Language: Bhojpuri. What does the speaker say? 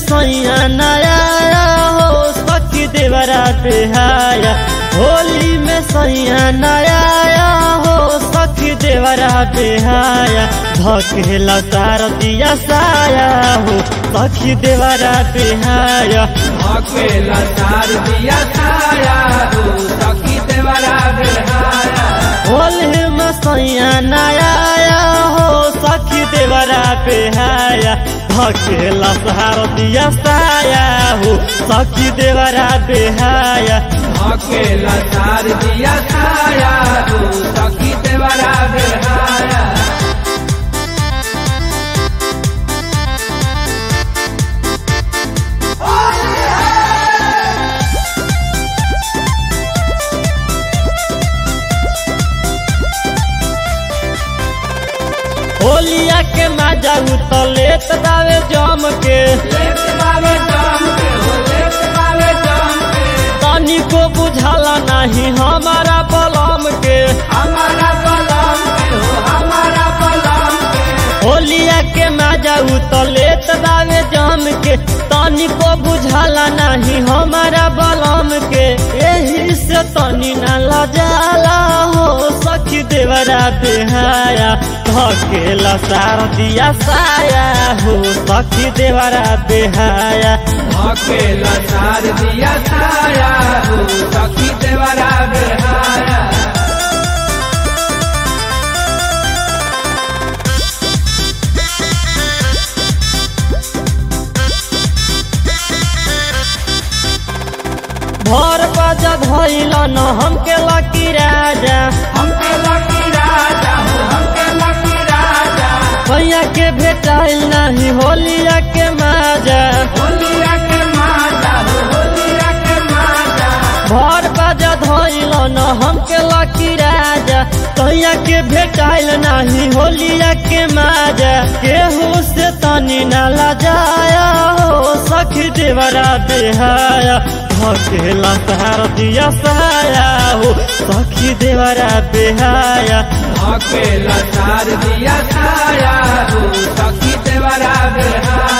सैया नया हो सखी देवरा बेहाया होली में सैया नया हो सखी देवरा बेहाया धकेला तार दिया साया हो सखी देवरा बेहाया अकेला तार दिया छाया हो सखी देवरा बेहाया होली में सैया नया हो सखी देवरा बेहाया धकेला सहार दिया साया हो सखी देवरा बेहाया अकेला तार दिया छाया हो सखी देवरा बेहाया होलिया के मजा उतलेत दावे जम के लेत बावे जाम के हो लेत बावे जाम के तनी को बुझाला नहीं हमारा बलम के हमारा बलम के हो हमारा बलम के होलिया के मजा उतलेत दावे जम के तनी को बुझाला नहीं हमारा बलम के यही से तनी न लजाला हो सखी देवरा बेहाया धकेला सार दिया साया हो सखी देवरा बेहाया अकेला तार दिया छाया हो सखी देवरा बेहाया भर बाजा धैल न हमके लकी राजा हमके लकी राजा हो हमके लकी राजा भैया के भेटाइल नहीं होलिया के माजा होलिया के माता हो होलिया के माता भर बाजा धैल न हमके लकी राजा भैया के भेटाइल नहीं होलिया के माजा केहू से तनी न लजाया हो सखी देवरा बेहाया धकेला सहार दिया साया हो सखी देवरा बेहाया अकेला तार दिया छाया हो सखी देवरा बेहाया